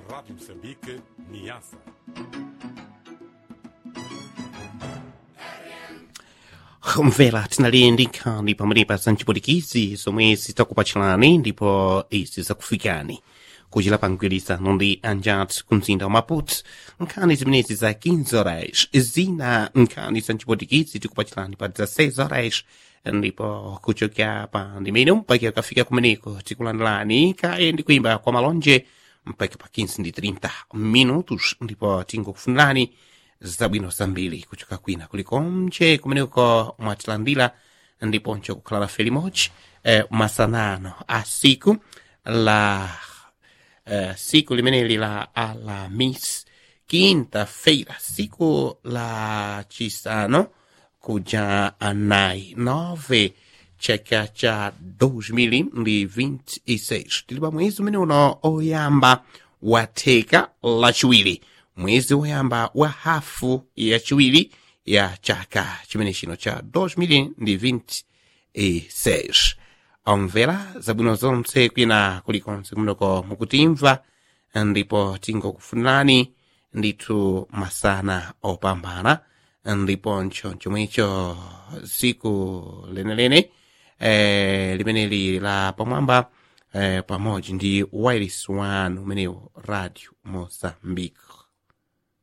Rádio Moçambique, Niassa. mvera tinaliyendikha ndi pamwenepa za mchipulikizi zomwe zitakupatchirani ndipo izi zakufikani kuchira pangwirizano ndi anjat ku mzinda wa maputo nkhani zimenezi za 15 horas zina nkhani za mchipulikizi tikupatchirani pa 16 horas ndipo kuchokera pa ndimene mpaka kafika kumeneko tikulandirani kaye ndi kuimba kwa malonje mpaka pa 15 ndi 30 minutos ndipo tingokufunirani zabwino zambiri kuchoka kwina kulikonse kumeneko mwatilandira ndiponso kukhala nafe limodzi eh, masanano a siku la eh, siku limeneli la alamis quinta-feira siku la chisano kuja anayi nove chaka cha 2026 tili pa mwezi umene uno oyamba watheka lachiwiri mwezi woyamba wa hafu yachiwiri ya chaka chimene chino cha 2026 omvera zabwino zonse kwina kulikonse kumeneko mukutimva ndipo tingokufunirani ndithu masana opambana ndiponso chomwecho siku lenelene eh, limeneli la pamwamba eh, pamodzi ndi wireless wanu umenewo radio mozambique